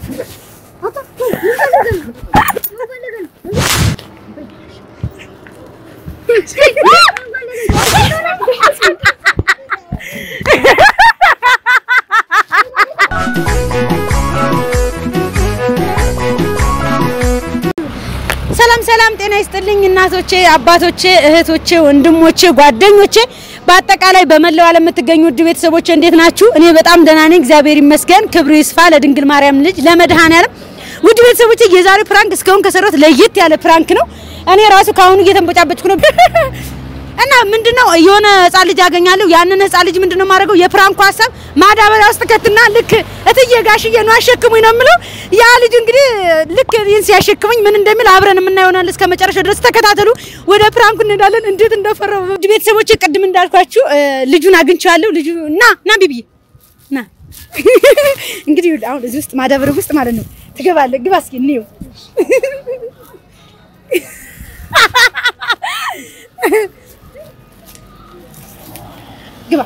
ሰላም ሰላም፣ ጤና ይስጥልኝ እናቶቼ፣ አባቶቼ፣ እህቶቼ፣ ወንድሞቼ፣ ጓደኞቼ በአጠቃላይ በመላው ዓለም የምትገኙ ውድ ቤተሰቦቼ እንዴት ናችሁ? እኔ በጣም ደህና ነኝ፣ እግዚአብሔር ይመስገን። ክብሩ ይስፋ ለድንግል ማርያም ልጅ ለመድኃኔዓለም። ውድ ቤተሰቦቼ የዛሬ ፕራንክ እስካሁን ከሰራሁት ለየት ያለ ፕራንክ ነው። እኔ ራሱ ከአሁኑ እየተንበጫበጭኩ ነው እና ምንድነው የሆነ ህፃን ልጅ አገኛለሁ። ያንን ህፃን ልጅ ምንድነው የማደርገው? የፕራንኩ ሀሳብ ማዳበሪያ ውስጥ ከትና ልክ እትዬ ጋሽዬ ነው አሸክሙኝ ነው የምለው። ያ ልጅ እንግዲህ ልክ እኔን ሲያሸክሙኝ ምን እንደሚል አብረን የምናየው ይሆናል። እስከ መጨረሻው ድረስ ተከታተሉ። ወደ ፕራንኩ እንሄዳለን። እንዴት እንደፈራው ውድ ቤተሰቦች፣ ቅድም እንዳልኳችሁ ልጁን አግኝቼዋለሁ። ልጁ ና ና ቢቢዬ ና እንግዲህ አሁን እዚህ ውስጥ ማዳበሪያ ውስጥ ማለት ነው ትገባለህ። ግባ እስኪ እንየው ግባ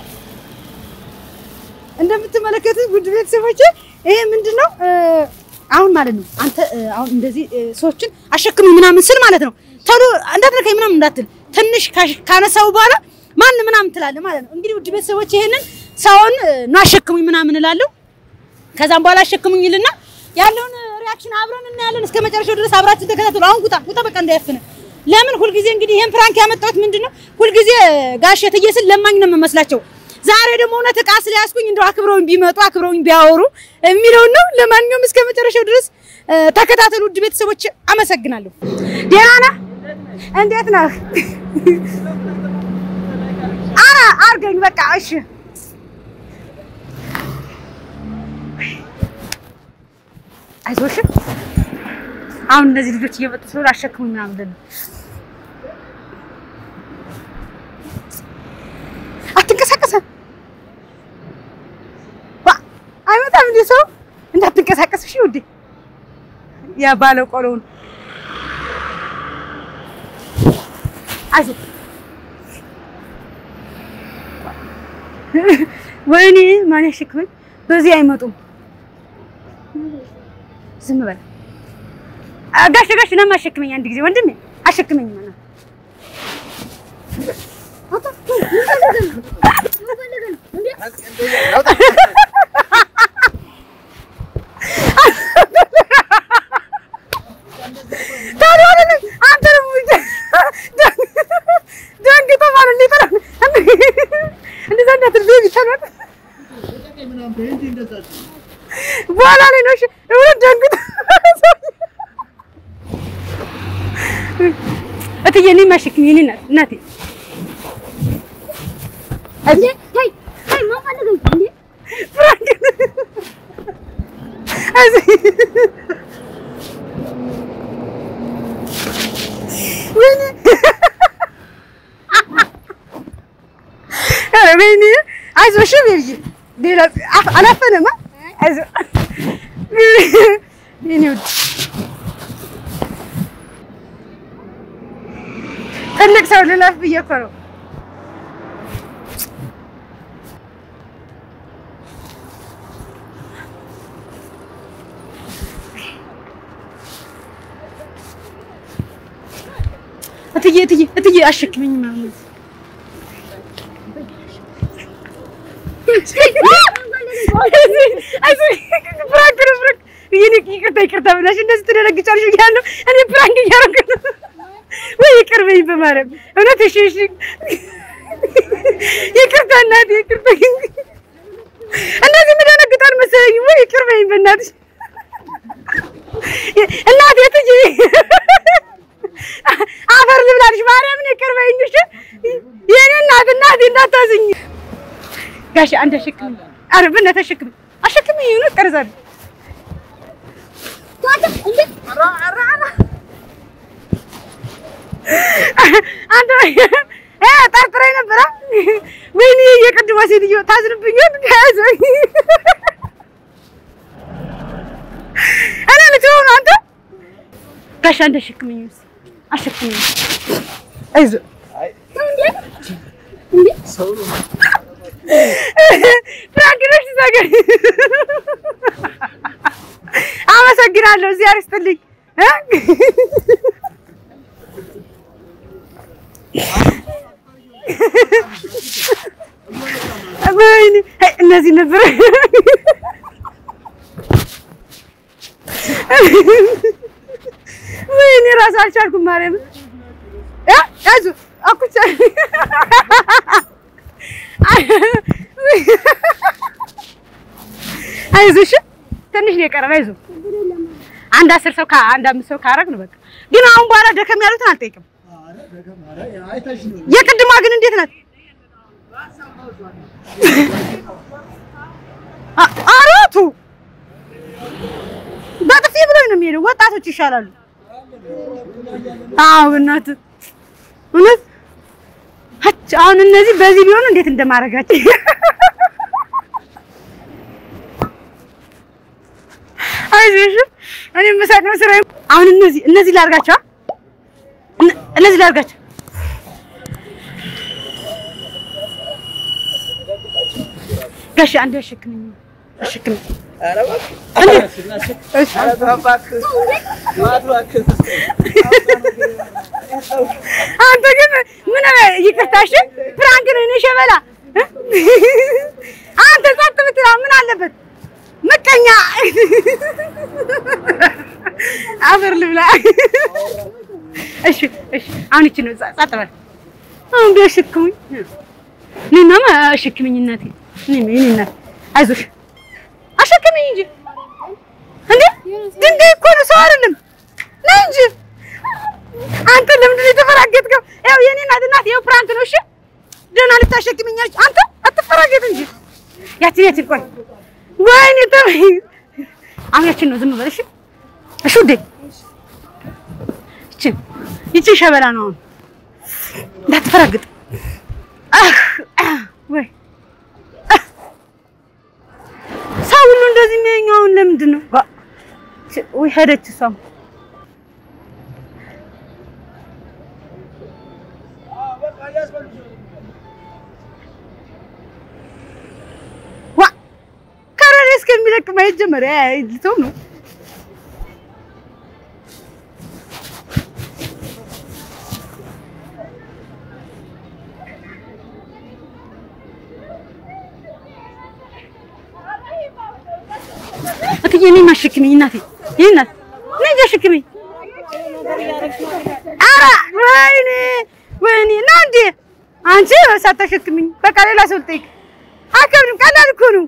እንደምትመለከቱት ውድ ቤተሰቦች ይሄ ምንድን ነው አሁን ማለት ነው አንተ አሁን እንደዚህ ሰዎችን አሸክሙኝ ምናምን ስል ማለት ነው ቶሎ እንዳትነካኝ ምናምን እንዳትል ትንሽ ካነሳው በኋላ ማን ምናምን ትላለህ ማለት ነው እንግዲህ ውድ ቤተሰቦች ይሄንን ሰውን ነው አሸክሙኝ ምናምን እላለሁ ከዛም በኋላ አሸክሙኝ ይልና ያለውን ሪያክሽን አብረን እናያለን እስከ መጨረሻው ድረስ አብራችን ተከታተሉ አሁን ውጣ ውጣ በቃ እንዳያፍነ ለምን ሁልጊዜ እንግዲህ ይሄን ፕራንክ ያመጣሁት ምንድነው ሁልጊዜ ጋሽ እትዬ ስል ለማኝ ነው የምመስላቸው ዛሬ ደግሞ እውነት ዕቃ ስለያዝኩኝ እንደው አክብረውኝ ቢመጡ አክብረውኝ ቢያወሩ የሚለውን ነው። ለማንኛውም እስከ መጨረሻው ድረስ ተከታተሉ ውድ ቤተሰቦች፣ አመሰግናለሁ። ደህና ነህ? እንዴት ነህ? ኧረ አድርገኝ በቃ እሺ። አይዞሽ። አሁን እነዚህ ልጆች እየመጡ ስለሆነ አሸክሙኝ ምናምን ብለን አትንቀሳቀሰም አይመጣም እንዴ ሰው እንዳትንቀሳቀስ እሺ ውዴ ያ ባለ ቆሎውን አይዞህ ወይኔ ማን ያሸክመኝ በዚህ አይመጡም ዝም በል ጋሽ ጋሽ ነማ አሸክመኝ አንድ ጊዜ ወንድሜ አሸክመኝ ማለት በኋላ ላይ ነው እውነት ደንግጦ እትዬ እኔም አሸክኝ የእኔ እናት እናቴ ወይኔ አይዞሽ ቤቢ ሌላ አላፈነማ አይዞህ የእኔ ውድ ትልቅ ሰው ልለፍ ብዬሽ እኮ ነው እትዬ እትዬ እትዬ አሸክመኝ ምናምን ይቅርታ ይቅርታ ብላሽ እንደዚህ ትደነግጫለሽ እያለሁ እኔ ፕራንክ እያደረኩ ነው። ወይ ይቅር በይኝ በማርያም እውነት። እሺ እሺ ይቅርታ እናቴ ይቅርታ። እንደዚህ የምደነግጣል መሰለኝ። ወይ ይቅር በይኝ በእናትሽ እናቴ ትጂ አፈር ልብላልሽ ማርያምን ይቅር በይኝ እሺ። የኔ እናት እናቴ እንዳታዝኝ ጋሽ አንድ አሸክም ኧረ በእናትህ አሸክም አሸክም ይሁን ቀርዛለሁ አንተ ጠርጥረኝ ነበረ። ወይኔ የቅድሟ ሴትዮ ታዝንብኛል። ያዘኝ እኔ ልትሆን አንተ ጋሽ አንተ አሸክመኝ አሸክመኝ አይዞህ ፍራንክ ነሽ እዛ ጋር አመሰግናለሁ። እግዚአብሔር ይስጥልኝ እ ወይኔ አይ፣ እነዚህ ነበር ወይኔ እራሱ አልቻልኩም። ማርያም ያ ያዙ አኩቻ አይዞሽ ትንሽ ነው የቀረን። አይዞህ አንድ አስር ሰው አንድ አምስት ሰው ካረግን በቃ። ግን አሁን በኋላ ደከም ያሉትን አልጠይቅም። የቅድማ ግን እንዴት ናት? አ- አራቱ በጥፊ ብሎኝ ነው የሚሄደው። ወጣቶች ይሻላሉ። አዎ እናትህ እውነት አች አሁን እነዚህ በዚህ ቢሆኑ እንዴት እንደማደርጋቸው አይዞሽ እኔ የምሳቅ ነው ስራዬ። አሁን እነዚህ እነዚህ ላድርጋቸው አ? እነ- እነዚህ ላድርጋቸው ጋሽ አንድ አሸክምኝ አሸክምኝ አንተ ግን ምን ይቅርታሽ ፕራንክ ነው እኔ ሸበላ አንተ ጸጥ ብትላ ምን አለበት ምቀኛ አፈር ልብላ እሺ እሺ አሁን ይቺ ነው ጸጥ በል አሁን ቢያሸክሙኝ እኔናማ አሸክምኝ እናቴ እኔ እኔ እናቴ አይዞሽ አሸክምኝ እንጂ እንዴ ድንጋይ እኮ ነው ሰው አይደለም ነይ እንጂ አንተ ለምንድን ነው የተፈራገጥከው? ያው የኔ እናት እናት ያው ፕራንክ ነው። እሺ ደህና ልታሸክምኛለች። አንተ አትፈራገጥ እንጂ ያችን ያችን ቆይ ወይኔ ተመይ አሁን ያችን ነው ዝም በል እሺ። እሺ ውዴ ይችን ይችን ሸበላ ነው አሁን እንዳትፈራግጥ። አህ አህ ወይ አህ። ሰው ሁሉ እንደዚህ የሚያየኝ አሁን ለምንድን ነው? ዋ ወይ ሄደች እሷም ዋ ከረሬ እስከሚለቅ ማየት ጀመረ። ልተው ነው እትዬ እኔን አሸክሚኝ እናቴ፣ ይሄ እናት ነይ እንጂ አሸክሚኝ። ኧረ ወይኔ ወይኔ ና እንዴ አንቺ ሳታሸክሚኝ በቃ ሌላ ሰው ልጠይቅ። አከብድም ቀላል እኮ ነው።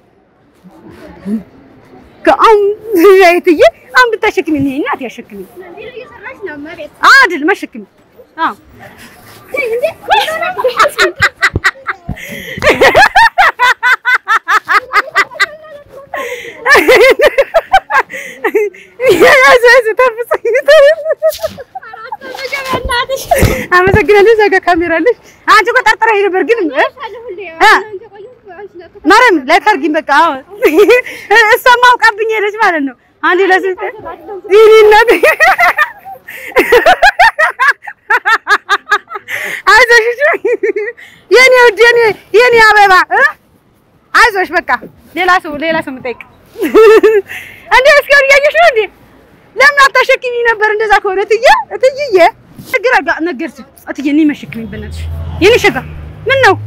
ከአሁን እትዬ አሁን ብታሸክሚኝ ይሄ እናቴ አሸክሚኝ አይደል መሸክሚኝ። አዎ አመሰግናለሁ። እዛ ጋር ካሜራ አለሽ። አንቺ እኮ ጠርጥረሽ ነበር ግን ማርያም ላይ ካርጊኝ በቃ አዎ፣ እሷማ አውቃብኝ ሄደች ማለት ነው። አንዴ ለስልት ይሄ እናት አይዞሽ እሺ፣ የኔ ውድ የኔ የኔ አበባ እ አይዞሽ በቃ ሌላ ሰው ሌላ ሰው የምጠይቅ እንዴ እስካሁን እያየሽ ነው እንዴ? ለምን አታሸክሚኝ ነበር? እንደዛ ከሆነ እትዬ እትዬ ችግር አጋ ነገርሽ እትዬ እኔ መሸክሚኝ በእናትሽ የኔ ሸጋ ምን ነው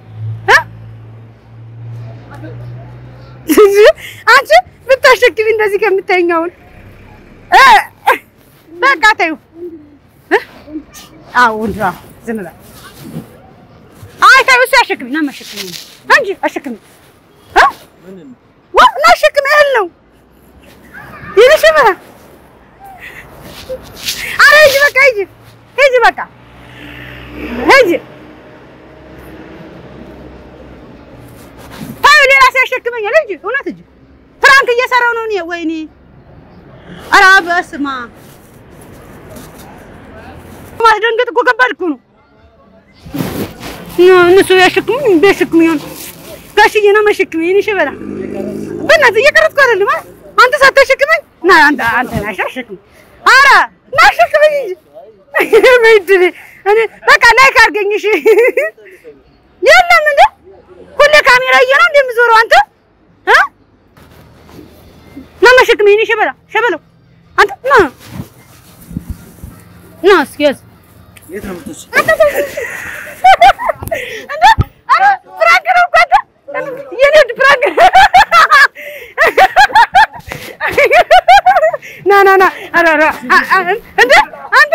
እ አንቺ ብታሸክሚ እንደዚህ ከምታይኝ አሁን እ በቃ ተይው እ አዎ ወንድ አዎ ዝም በል አይ ተይው እሱ ያሸክሚኝ ና መሸክሚኝ እንጂ አሸክሚኝ እ ዋ ና አሸክሚኝ እህል ነው የኔ ሸበላ ኧረ ሂጂ በቃ ሂጂ ሂጂ በቃ ሂጂ ታዩ ሌላ ሰው ያሸክመኛል ሂጂ እውነት ሂጂ ፍራንክ እየሰራው ነው እኔ ወይኔ ኧረ በስመ አብ ማስደንገጥ እኮ ከባድ እኮ ነው እነሱ ያሸክሙኝ ቢያሸክሙኝ ጋሽዬ ነው መሸክመኝ የእኔ ሸበላ በእናትህ እየቀረጥኩ አይደለም አንተ ሳታሸክመኝ ና አንተ አንተ ናሽ አሸክም ኧረ ና አሸክመኝ እንጂ በእድሌ እኔ በቃ ላይክ አድርገኝ እሺ የለም እንደ ሁሌ ካሜራ እየ ነው እንደምዞረው አንተ እ ና መሸክም ይሄኔ ሸበላ ሸበላው አንተ ና ና እስኪ ያዝ የት ነው የምትወስጂው? እንደ ኧረ ፍራንክ ነው እኮ አንተ የኔ ውድ ፍራንክ ና ና ና ኧረ ኧረ አ- አ- እንደ አንተ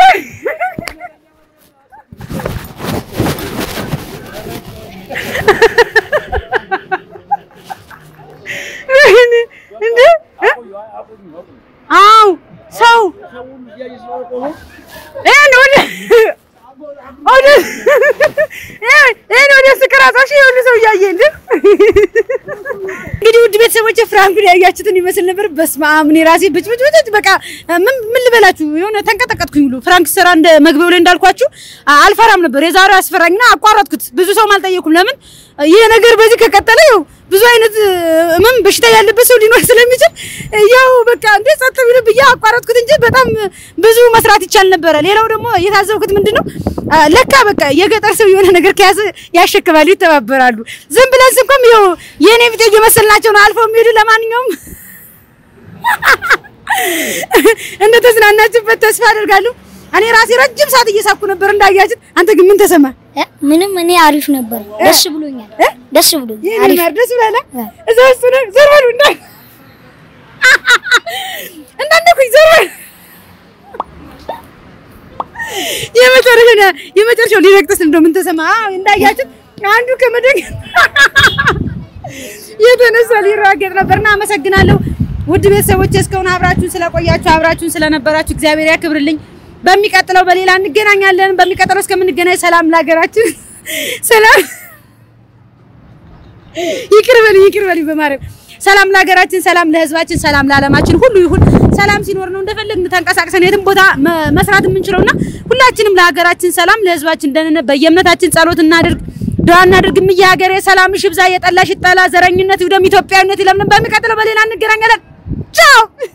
ወይኔ እንደ እ? አዎ ሰው ይሄን ወደ ወደ ይሄን ወደ ስክራታሽ የሁሉ ሰው እያየ እንደ እንግዲህ ውድ ቤተሰቦች ፍራንኩን ያያችሁትን ይመስል ነበር። በስመ አብ እኔ ራሴ ብጭ ብጭ ብጭ በቃ ምን ምን ልበላችሁ የሆነ ተንቀጠቀጥኩኝ ሁሉ ፍራንክ ስራ እንደ መግቢያው ላይ እንዳልኳችሁ አ- አልፈራም ነበር። የዛሬው አስፈራኝና አቋረጥኩት። ብዙ ሰው አልጠየኩም። ለምን ይሄ ነገር በዚህ ከቀጠለ ያው ብዙ አይነት ምን በሽታ ያለበት ሰው ሊኖር ስለሚችል ያው በቃ እንደ ጸጥ ብሎ ብዬ አቋረጥኩት እንጂ በጣም ብዙ መስራት ይቻል ነበረ። ሌላው ደግሞ የታዘብኩት ምንድነው አ፣ ለካ በቃ የገጠር ሰው የሆነ ነገር ከያዘ ያሸክማሉ፣ ይተባበራሉ። ዝም ብለን ስንቆም ያው የኔ ቢጤ እየመሰልናቸው ነው አልፈው የሚሄዱ። ለማንኛውም እንደተዝናናችሁበት ተስፋ አደርጋለሁ። እኔ ራሴ ረጅም ሰዓት እየሳኩ ነበር እንዳያችሁት። አንተ ግን ምን ተሰማ? እ? ምንም እኔ አሪፍ ነበር። ደስ ብሎኛል። እ? ደስ ብሎኛል። ይሄን አሪፍ ማርደስ ብላላ እ። እዛ ውስጥ ነው ዘር በሉ እንዳ እንዳንደኩኝ ዘር በሉ የመጨረሻ የመጨረሻው ሊረግጥስ እንደው ምን ተሰማ? አዎ እንዳያችሁት አንዱ ከመደግ የተነሳ ሊራገጥ ነበርና አመሰግናለሁ። ውድ ቤተሰቦች እስካሁን አብራችሁን ስለቆያችሁ አብራችሁን ስለነበራችሁ እግዚአብሔር ያክብርልኝ። በሚቀጥለው በሌላ እንገናኛለን። በሚቀጥለው እስከምንገናኝ ሰላም ለሀገራችን፣ ሰላም ይቅር በል ይቅር በል በማርያም ሰላም ለሀገራችን፣ ሰላም ለሕዝባችን፣ ሰላም ለዓለማችን ሁሉ ይሁን። ሰላም ሲኖር ነው እንደፈለግን ተንቀሳቅሰን የትም ቦታ መ- መስራት የምንችለውና ሁላችንም ለሀገራችን ሰላም ለሕዝባችን ደህንነት በየእምነታችን ጸሎት እናድርግ፣ ዱዓ እናድርግ። እምዬ ሀገሬ ሰላምሽ ይብዛ፣ የጠላሽ ይጠላ፣ ዘረኝነት ይውደም፣ ኢትዮጵያዊነት ይለምልም። በሚቀጥለው በሌላ እንገናኛለን። ቻው